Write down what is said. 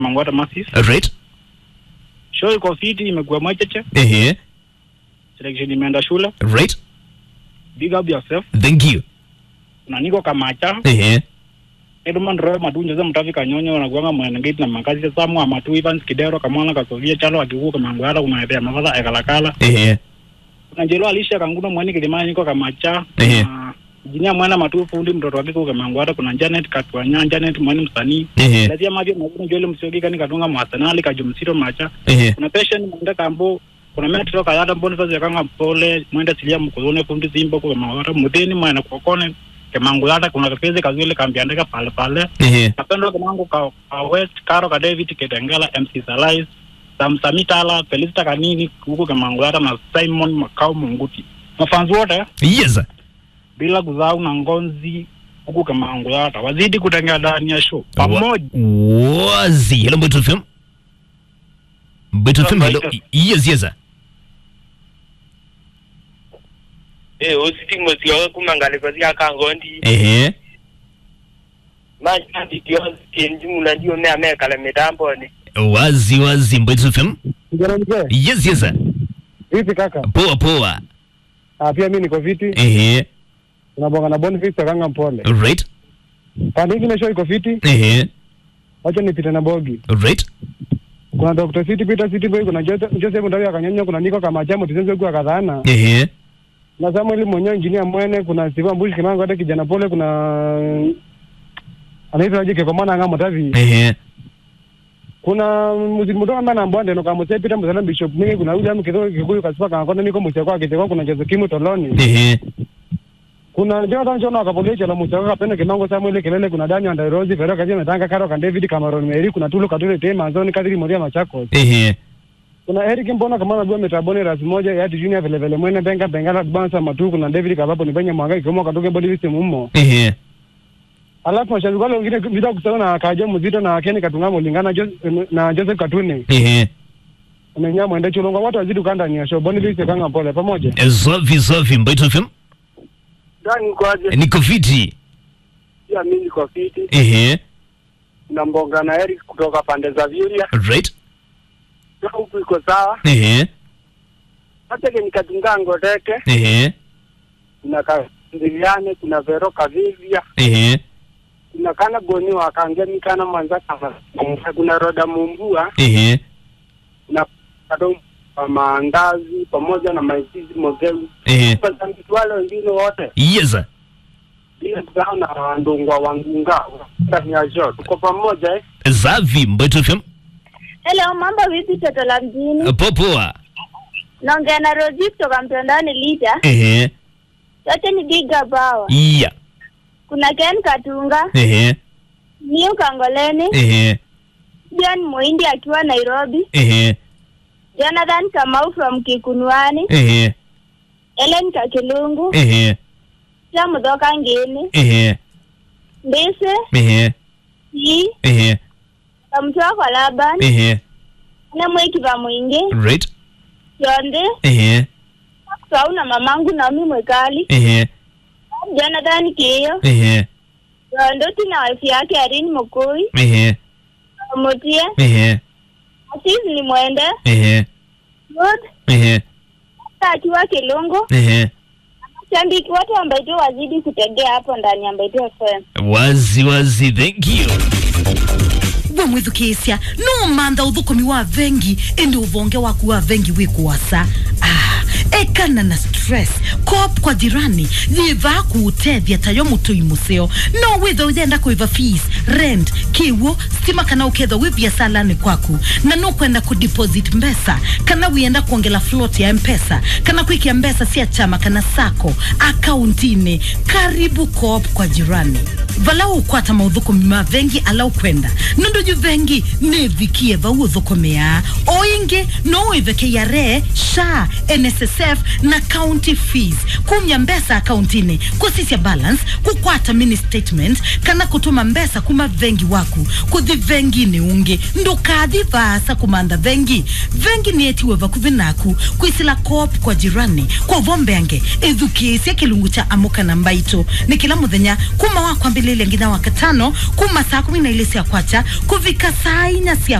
Mangwata Masis. Right. Show iko fiti, imekuwa mwecheche. Ehe. Selection imeenda shule. Right. Big up yourself. Thank you. Na niko kamacha. Ehe. Edman Roy Madunja za mtavi kanyonyo na kuanga mwanangeti na makazi samu amatu Evans Kidero kamwana kasovia chalo akikuka Mangwata kumaethea mafadha ekalakala. Ehe. Kuna njelo alisha kanguno mwani kilimani niko kamacha. Ehe. Na Jinia mwana matu fundi mtoto wake kuka Mangwata kuna Janet Katwanya, Janet mwani msanii. Ehe. Lazia mavyo magumu jole msiogi kani katunga mwasanali kajumsito macha. Ehe. kuna patient mwenda kambo kuna metro kayata boniface yakanga pole mwenda silia mkuzone fundi zimbo kwa mawara mudeni mwana kokone ke mangu yata kuna kapeze kazile kambiandika pale pale Ehe. napendo kanangu ka, ka west karo ka david ketengela mc salais sam samitala felicita kanini huko ke mangu yata na simon makao munguti mafanzi wote Yes. bila kuzau na ngonzi huko ke mangu yata wazidi kutengea ndani ya show pamoja Wazi. Hello, Mbeto FM. Mbeto FM, hello. Mbeto. Yes, yes. Eh, ositimo sio kumangaliko sikakangondi Ehe. manje ndio kenji mula ndio me amekala mitamboni Wazi, wazi. Mbeto FM. Kijana mzee, Yes, yes. vipi kaka? Poa, poa. Ah, pia mimi niko viti. Ehe. Tunabonga na Boniface Kanga mpole. Right. Pande hii show iko fiti. Ehe. Wacha nipite na bogi. Right. Kuna Dr. City Peter City Boy, kuna Joseph Joseph Ndawi akanyanya, kuna Niko kama chamo tizenze kwa kadhana. Ehe. Na Samuel mwenyewe engineer mwene, kuna Siva Mbushi Kimango hata kijana pole, kuna anaitwa aje kwa maana ngamo tavi. Ehe. Kuna muziki mdogo ambaye anambwande no kama Peter Mzalamba Bishop Mingi, kuna William Kidogo Kikuyu kasipa kama kona niko mchekwa kiteko, kuna Jose Kimu Toloni. Ehe. kuna Jonathan Jono akapolia chala muchaka kapenda kimango Samuel Kelele kuna Dani Andairozi Fero kazi metanga karo kan David Cameron Meri kuna Tulu Katule Tema Anzoni Kadiri Moria Machakos Ehe. kuna Eric Mbona kama najua metaboni ras moja ya Junior vile vile mwene benga bengala bansa matu kuna David Kabapo ni benye mwanga kimo katoke body visi mumo Ehe. alafu mashabiki wale wengine bila kusema na kaja mzito na Ken Katungamo lingana Joseph na Joseph Katuni Ehe. umenya mwende chulonga watu wazidi kanda ni show boni visi kanga pole pamoja Safi, safi. Mbeto FM. Dani kwaje Niko fiti. pia mimi niko fiti Ehe. na mbonga na Eric kutoka pande za Vyuria Right. huku iko sawa Ehe. hata ke nikatunga ngoteke Ehe. kuna kandiliane kuna Vero Kavivia Ehe. kuna kana goni wakangeni kana manza kama kuna Roda Mumbua Ehe. na kado maandazi pamoja na maisizi mogeu Ehe. Wasambiki wale wengine wote Yes. bila kusahau na ndungwa wangunga ndani ya show tuko pamoja eh? Safi. Mbeto FM. Hello, mambo vipi toto la mjini? Poa, poa. Naongea na Rozi kutoka mtandaoni Lita. Ehe. Yote ni Giga Bawa. Yeah. Kuna Ken Katunga, Ehe. Niu Kangoleni, Ehe. John Muindi akiwa Nairobi, Ehe. Jonathan Kamau from Kikunwani, Ehe. Ellen Kakilungu, Ehe. Tia Mudhoka Ngini, Ehe. Mbise, Ehe. Yi, Ehe. Kamtua kwa Laban, Ehe. na Mwekiva Mwingi, Right. Yonde, Ehe. Kusau na mamangu Naomi Mwekali, Ehe. Jonathan Kiyo, Ehe. Yondoti na wife yake Irene Mukui, Ehe. Mutie, Ehe. Asis ni Mwende, Ehe. Ruth, Ehe. akiwa Kilungu, Ehe. shabiki wote wa Mbaitu wazidi kutegea hapo ndani ya Mbaitu FM. Wazi wazi. Thank you. gwe mwithukisya no mantha uthukumi wa vengi indi uvonge waku wa vengi wikuwasa ah, ekana na stress cop kwa jirani yiva kuutethya tayo mutui museo no witha uthenda kuiva fees rent kiwo stima kana ukethwa wi biasalani kwaku na no kwenda kudeposit mbesa kana wienda kuongela float ya mpesa kana kwikia mbesa cia chama kana sako akauntini karibu coop kwa jirani vala ukwata mauthukumia vengi ala ukwenda nundu ju vengi nivikie vau uthukumia oya ingi no ive KRA SHA NSSF na county fees kumya mbesa akaunti-ini kusisya balance kukwata mini statement kana kutuma mbesa kuma vengi waku kuthi vengi-ini ungi ndukathi vaasa kumanda vengi vengi nietiwe vakuvi naku kwisila cop kwa jirani kwa vombenge ithukisya kilungu cha amuka na mbaito ni kila muthenya kuma wakwambililia nginya wakatano kuma saa kumi na ile cia kwacha kuvika saa inya cia